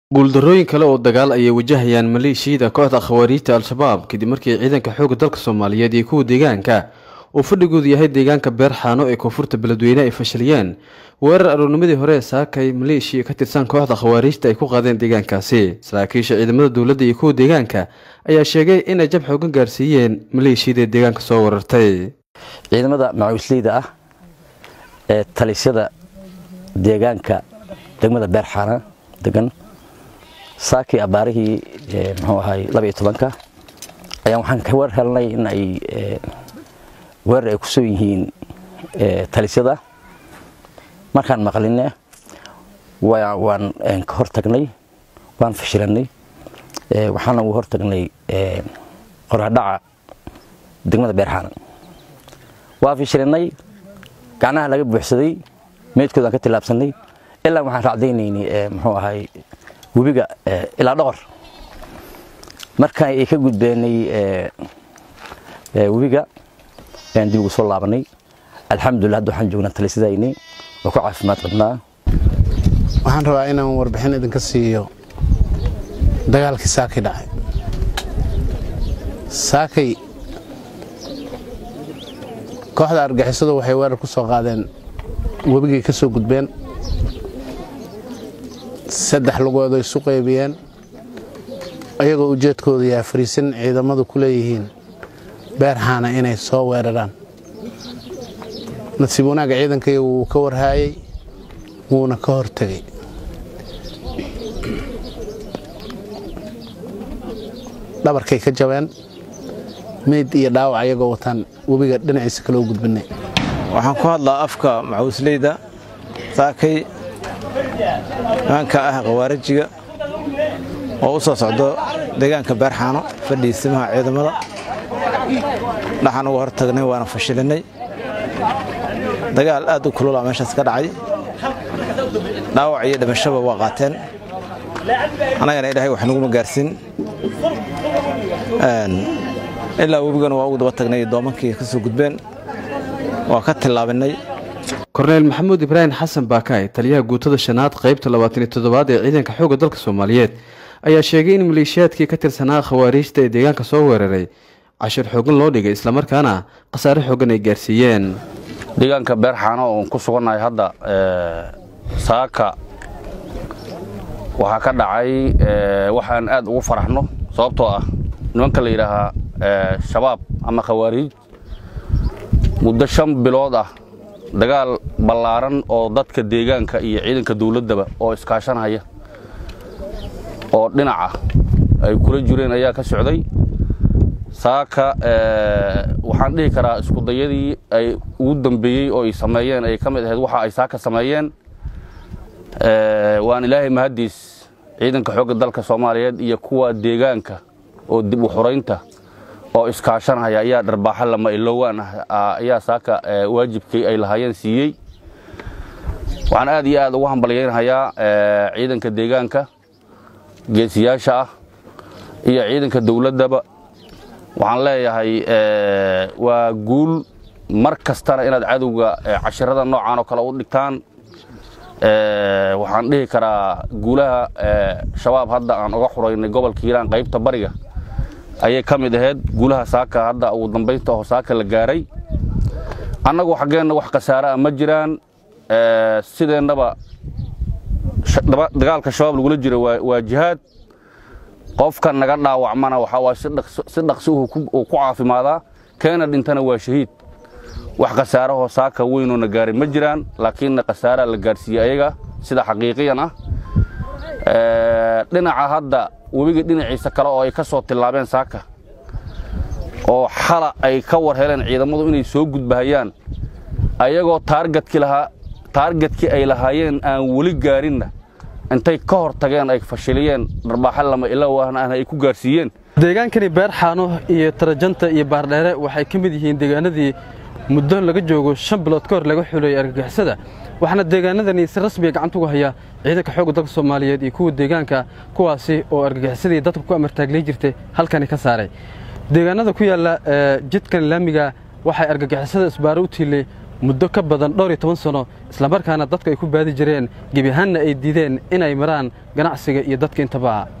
guuldarrooyin kale oo dagaal ayay wajahayaan maleeshiyada kooxda khawaariijta al-shabaab kadib markii ciidanka xoogga dalka soomaaliyeed iyo kuwa deegaanka uu fadhigoodu yahay deegaanka beerxaano ee koonfurta beledweyne ay fashiliyeen weerar aroornimadii hore ee saakay maleeshiya ka tirsan kooxda khawaariijta ay ku qaadeen deegaankaasi saraakiisha ciidamada dowladda iyo kuwa deegaanka ayaa sheegay inay jab xoogan gaarsiiyeen maleeshiyada deegaanka soo weerartay ciidamada macawisleyda ah ee talisyada deegaanka degmada beerxaana degan saakii abaarihii muxuu ahay labaiyo tobanka ayaan waxaan ka war helnay in ay weerar ay ku soo yihiin talisyada markaan maqline waan ka hor tagnay waan fashilanay waxaana u hor tagnay qoraxdhaca degmada beerxaana waa fashilanay gacnaha laga buuxsaday meydkoodaan ka tillaabsanay ilaa waxaan raacdaynaynay muxuu ahay webiga ilaa dhoqor marka ay ka gudbeenay webiga ayaan dib ugu soo laabanay alxamdulillah hadda waxaan joognaa talisadayni oo ku caafimaad qabnaa waxaan rabaa inaan warbixin idinka siiyo dagaalkii saakay dhacay saakay kooxda argixisadu waxay weerar ku soo qaadeen webigay ka soo gudbeen saddex lugood ay isu qaybiyeen ayagoo ujeedkooda yahay fariisin ciidamadu ku leeyihiin beerxaana inay soo weeraraan nasiib wanaagga ciidankayga wuu ka warhaayey wuuna ka hortegey dhabarkay ka jabeen meyd iyo dhaawac ayagoo wataan webiga dhinaciisa kaloo gudbinay waxaan ku hadlaa afka macawisleyda saakay nimanka ah khawaarajiga oo u soo socdo deegaanka beerxaano fadhiisimaha ciidamada dhaxaan uga hor tagnay waana fashilinay dagaal aad u kulula meeshaas ka dhacay dhaawac iyo dhimashaba waa qaateen annagana ilaahay wax naguma gaarsiin ilaa webigana waa ugu daba tagnay doomankii ka soo gudbeen waa ka tillaabinay korneyl maxamuud ibraahim xasan baakaay taliyaha guutada shanaad qaybta labaatan iyo toddobaad ee ciidanka xoogga dalka soomaaliyeed ayaa sheegay in maleeshiyaadkii ka tirsanaa khawaariijta ee deegaanka soo weeraray cashir xoogan loo dhigay islamarkaana khasaare xoogan ay gaarsiiyeen deegaanka beerxaano oon ku sugannahay hadda saaka waxaa ka dhacay waxaan aad ugu faraxno sababtoo ah nimanka la yidhaahaa shabaab ama khawaariij muddo shan bilood ah dagaal ballaaran oo dadka deegaanka iyo ciidanka dawladdaba oo iskaashanhaya oo dhinaca ay kula jireen ayaa ka socday saaka waxaan dhihi karaa iskudayadii ay ugu dambeeyey oo ay sameeyeen ay ka mid ahayd waxa ay saaka sameeyeen waan ilaahay mahaddiis ciidanka xoogga dalka soomaaliyeed iyo kuwa deegaanka oo dib u xuraynta oo iskaashanhaya ayaa dharbaaxa lama ilowaan ah ayaa saaka waajibkii ay lahaayeen siiyey waxaan aad iyo aad ugu hambalyaynhayaa ciidanka deegaanka geesiyaasha ah iyo ciidanka dawladdaba waxaan leeyahay waa guul mar kastana inaad cadowga cashirada noocan oo kale u dhigtaan waxaan dhihi karaa guulaha shabaab hadda aan uga xuraynay gobolka hiiraan qaybta bariga ayay ka mid ahayd guulaha saaka hadda ugu dambaynta oo saaka la gaaray annagu xaggeenna wax khasaare ah ma jiraan sideennaba dagaalka shabaab lagula jiro waa jihaad qofka naga dhaawacmana waxaa waay si dhaqsi uu ku caafimaadaa keena dhintana waa shahiid wax khasaarahoo saaka weynoo na gaaray ma jiraan laakiinna khasaaraa la gaarsiiyey ayaga sida xaqiiqiyan ah dhinaca hadda webiga dhinaciisa kale oo ay ka soo tillaabeen saaka oo xala ay ka war heleen ciidamadu inay soo gudbahayaan ayagoo taargadkii lahaa taargadkii ay lahaayeen aan weli gaarinna intay ka hor tageen ay fashiliyeen dharbaaxa lama ilowahna ahna ay ku gaarsiiyeen deegaankani beerxaano iyo tarajanta iyo baardheere waxay ka mid yihiin deegaanadii muddo laga joogo shan bilood ka hor laga xuleeyey argagixisada waxaana deegaanadani si rasmiga gacanta uga haya ciidanka xoogga dalka soomaaliyeed iyo kuwa deegaanka kuwaasi oo argagixisadii dadka ku amartaaglay jirtay halkani ka saaray deegaanada ku yaalla jidkan laamiga waxay argagixisada isbaaro u tiilay muddo ka badan dhowr iyo toban sano islamarkaana dadka ay ku baadi jireen gebi ahaanna ay diideen inay maraan ganacsiga iyo dadka intaba